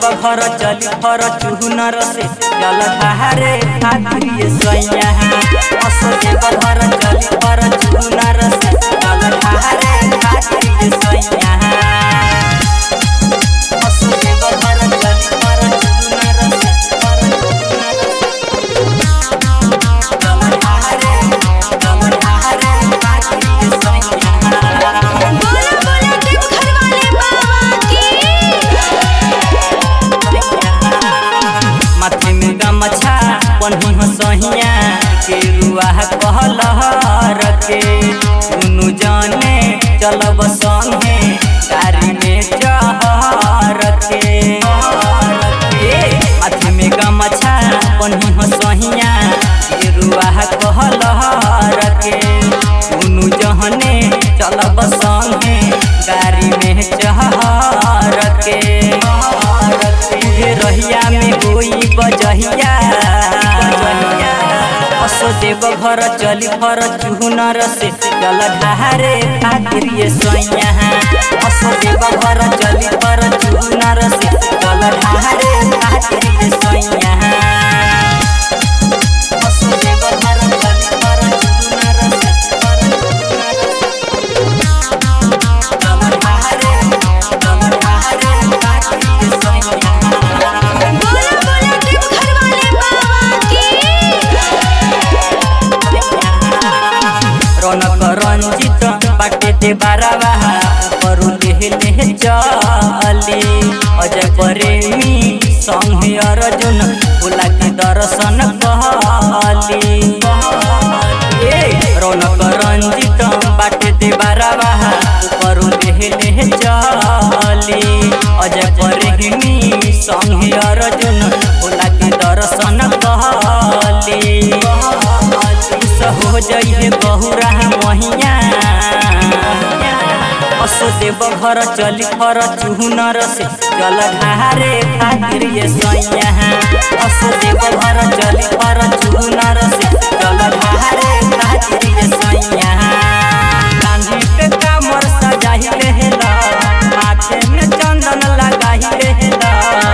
घर चली फर चुहनर से जल धारे खातिर ये सैया असो देव घर चली फर चुहनर से जल धारे खातिर ये सैया असो देव घर चली फर चुहनर से फर चुहनर से जल धारे जल धारे खातिर ये सैया बोला बोला देव घर वाले बाबा की माथे में गमछा पन्ही हो सहिया के रुआ कहलहर के दुनु जाने चलब संगे गाड़ी में चहर के माथे में गमछा पन्ही हो सहिया के रुआ कहलहर के दुनु जहने चलब संगे गाड़ी में चहर के तुझे रहिया में कोई बजहिया असो देव घर चली फर चुहनर से जल धारे खातिर ये सैया असो देव घर चली फर चुहनर से जल धारे खातिर ये सैया असो देव घर चली फर चुहनर से फर चुहनर से जल धारे जल धारे खातिर ये सैया बोला बोला देव घर वाले बाबा की रौनक रंजित बाटे दे बारावा करू लेहले चली अजय प्रेमी संगे अर्जुन भोला के दर्शन कहली ए, रौनक रंजित बाटे दे बारावा करू लेहले चली अजय प्रेमी संगे अर्जुन भोला के दर्शन कहली हो जइहे बहुरा महिया असो देव घर चली फर चुहनर से जल धारे खातिर ये सैया असो देव घर चली फर चुहनर से जल धारे खातिर ये सैया गांधी पे कामर सजाही रहेला माथे में चंदन लगाही रहेला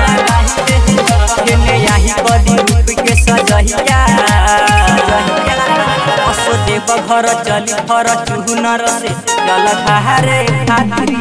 केने याही बदी रूप के सजहिया असो देव घर चली फर चुहनर से जल धारे खातिर